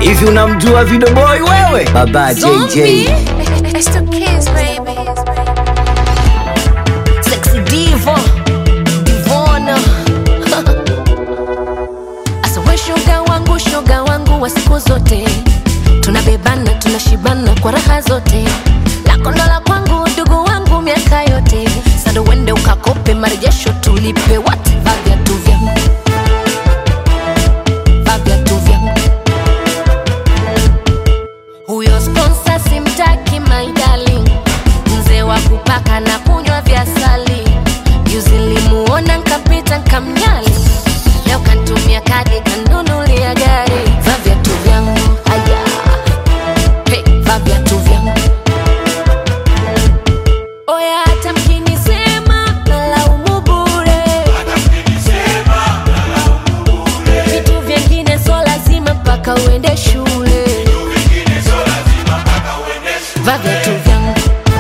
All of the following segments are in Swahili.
Hivi unamjua Video Boy wewe? Baba JJ. Zombie. It's the kids, baby. Sexy diva, divona. Asa we shoga wangu, shoga wangu wa siku zote, tunabebana tunashibana kwa raha zote, lako ndo la kwangu, ndugu wangu miaka yote, sando wende ukakope marejesho tulipe wote, vaa viatu vyangu, vaa viatu vyangu huyo sponsa simtaki my darling mzee wa kupaka na kunywa vya sali juzi limuona nkapita nkamnyali leo kantumia kadi kanunulia gari va viatu vyangu aya hey, va viatu vyangu oya hata mkinisema nalaumu bure vitu vyengine so lazima mpaka uende shule va viatu vyangu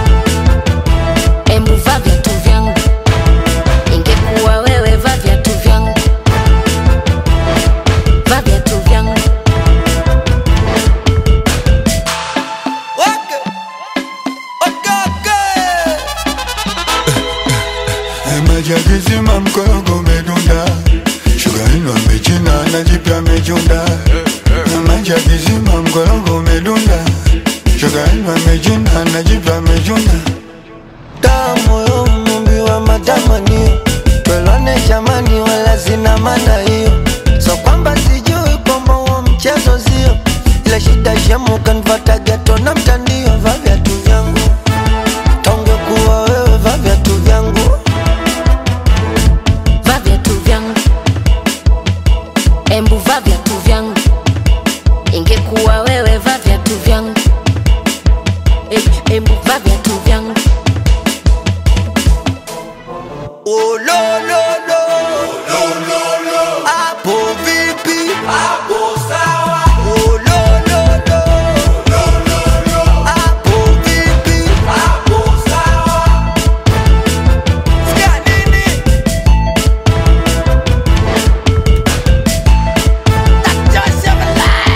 embu va viatu vyangu ingekuwa wewe va viatu vyangu va viatu vyangu maji yakizima mkogo umedunda, shuga ino amechina na jipya amechunda. Maji yakizima mkogo umedunda, shuga ino amechina na jipya amechunda. damu yo mumbi wa matamanio twelwane jamani wala zina maana hiyo so kwamba sijui kwamba huo mchezo sio ila shida shemu kanvata geto na mtandio va viatu vyangu tonge kuwa wewe va viatu vyangu va viatu vyangu embu va viatu vyangu ingekuwa wewe va viatu vyangu Em- embu va viatu vyangu Oh, lo, lo, lo. Hapo vipi? Oh, lo, lo, lo. Hapo vipi? Sikia nini? Natosha balaa.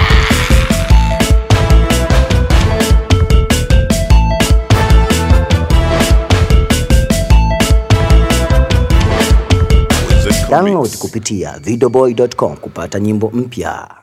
Download kupitia videoboy.com kupata nyimbo mpya.